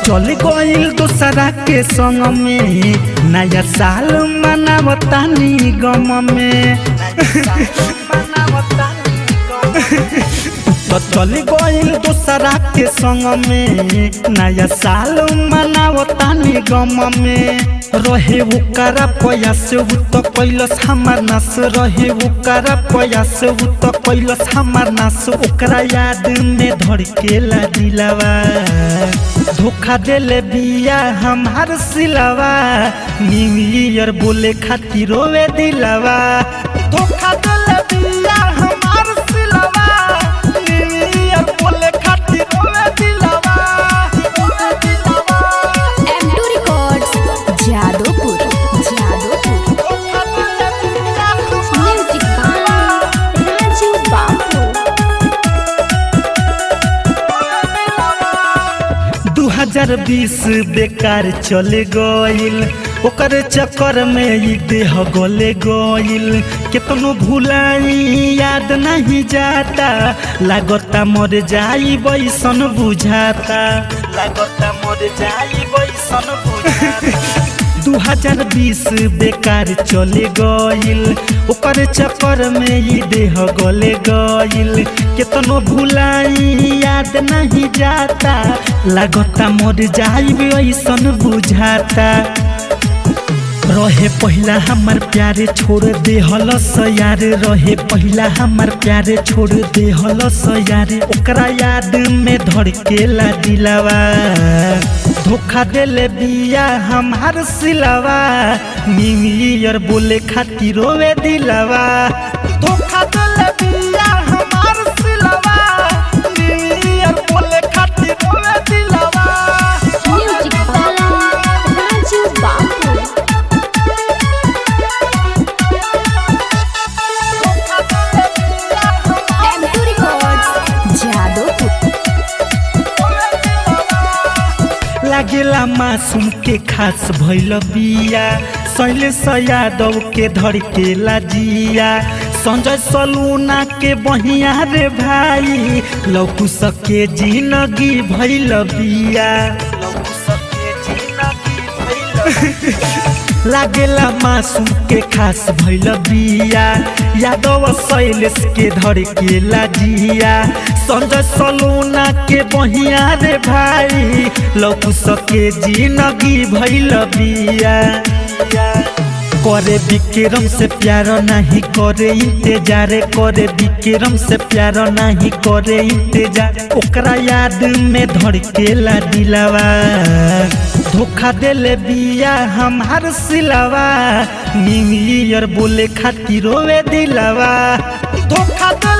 चल गइल दूसरा के संग में नया साल मनावतानी गम में तो चल गइल दूसरा के संग में नया साल मनावतानी गम में रहे ओकरा प्रयास उ तो कैलस हमार नास रहे ओकरा प्रयास उ तो कैलस हमार नास ओकरा याद में धड़केला दिलावा धोखा देले बिया हमार सिलावा न्यू ईयर बोले खातिर रोवे दिलावा धोखा देले बिया हमार सिलावा न्यू ईयर बोले खातिर रोवे दिलावा रोवे दिलावा M2 Records, Jadopur, Jadopur. धोखा देले बिया Music by Raju Babu. 2020 बेकार चले गइल ओकर चक्कर में ई देह गले गइल केतनो भुलाई याद नहीं जाता लागता मर जाई बैसन बुझाता लागता मर जाई बैसन बुझाता 2020 बेकार चले गइल ओकर चक्कर में ई देह गले गइल केतनो भुलाई याद नहीं जाता लागता मर जाई ऐसन बुझाता रहे पहिला हमार प्यारे छोड़ दे हलस यार रहे पहिला हमार प्यारे छोड़ दे हलस यार ओकरा याद में धड़केला दिलावा धोखा देले बिया हमार सिलावा न्यू ईयर बोले खातिर रोवे दिलावा धोखा देले बिया हमार सिलावा न्यू ईयर बोले खातिर रोवे दिलावा Music by Raju Babu. M2 Records, Jadopur. लागेला मासूम के खास भैल बिया शैलेश यादव के धड़केला जिया संजय सलूना के बहिया रे भाई लौकू सके जिंदगी भैल बिया लौकू सके जिंदगी भइल लागेला मासूम के खास भैल बिया यादव शैलेश के धड़केला जिया संजय सलूना के बहिया रे भाई लौकू सके जिंदगी भैल बिया करे विक्रम से प्यार नहीं करे इंतजार करे विक्रम से प्यार नहीं करे इंतजार ओकरा याद में धड़केला दिलावा धोखा देले बिया हमार सिलावा न्यू ईयर बोले खातिर रोवे दिलावा धोखा देले